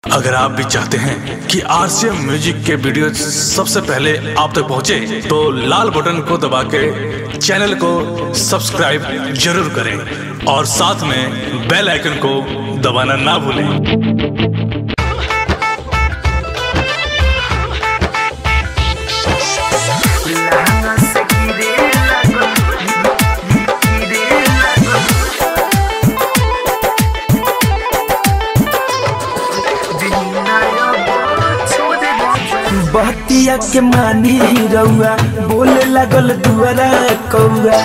अगर आप भी चाहते हैं कि आरसीएम म्यूजिक के वीडियो सबसे पहले आप तक पहुंचे, तो लाल बटन को दबा के चैनल को सब्सक्राइब जरूर करें और साथ में बेल आइकन को दबाना ना भूलें बहतिया के मानी रउआ बोले लागल दुआरा कौआ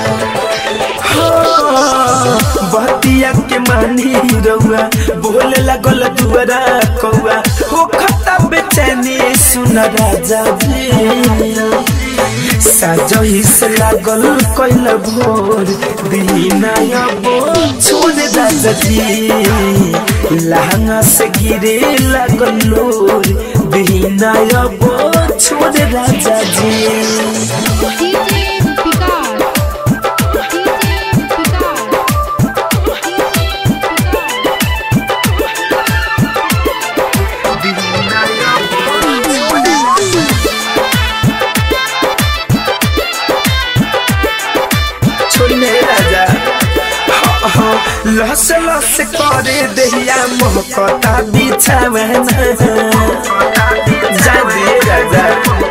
हाँ, बहतिया के मानी रउआ बोले लागल दुआरा कौआ हो खता बेचैनी सुन राजा जी साजही से लागल कैल भोर दीना अबो छोड़ राजा जी लहंगा से गिरे लागल लोर दीना अबो छोड़ राजा जी डीजे विकास डीजे विकास छोड़ मेरे राजा हाँ, हाँ, लस लस करे दहिया मोहकता बिछावना जा दे राजा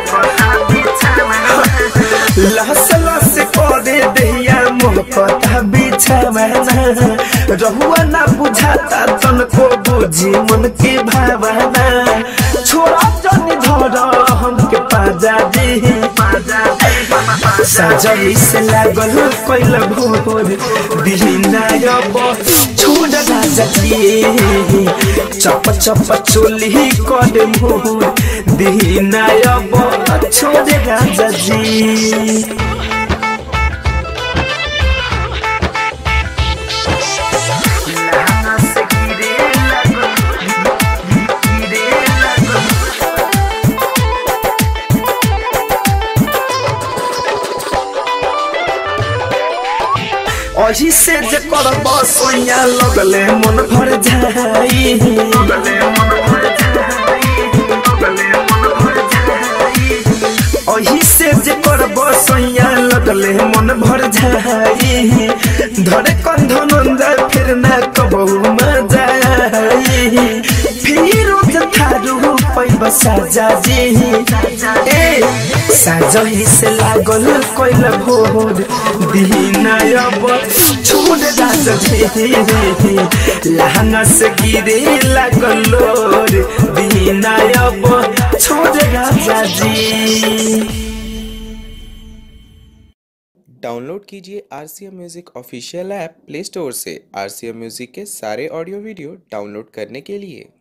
लस लस करे दहिया मोहकता बिछावना रहुआ ना बुझाता तनको बुझी मन के भावना छोड़ा जनी धर हमके पाजा दे सजई से लागल कैल भोर दिहिना अब छोड़ राजा जी चप चप चोली कर मोर दिहिना अब छोड़ राजा जी अही से जे करब सोया लगले मन भर जाई अही से जे करब सोया लगले मन भर जाई धरे कंध नंदा फिर ना कबहू मजा आई फिर थारू पैब साजा जी ए साजही से लागल कैल भोर दीना अब छोड़ राजा जी लहंगा से गिरे लागल लोर दीना अब छोड़ राजा जी डाउनलोड कीजिए R C M music official app play store से आर सी एम म्यूज़िक के सारे ऑडियो वीडियो डाउनलोड करने के लिए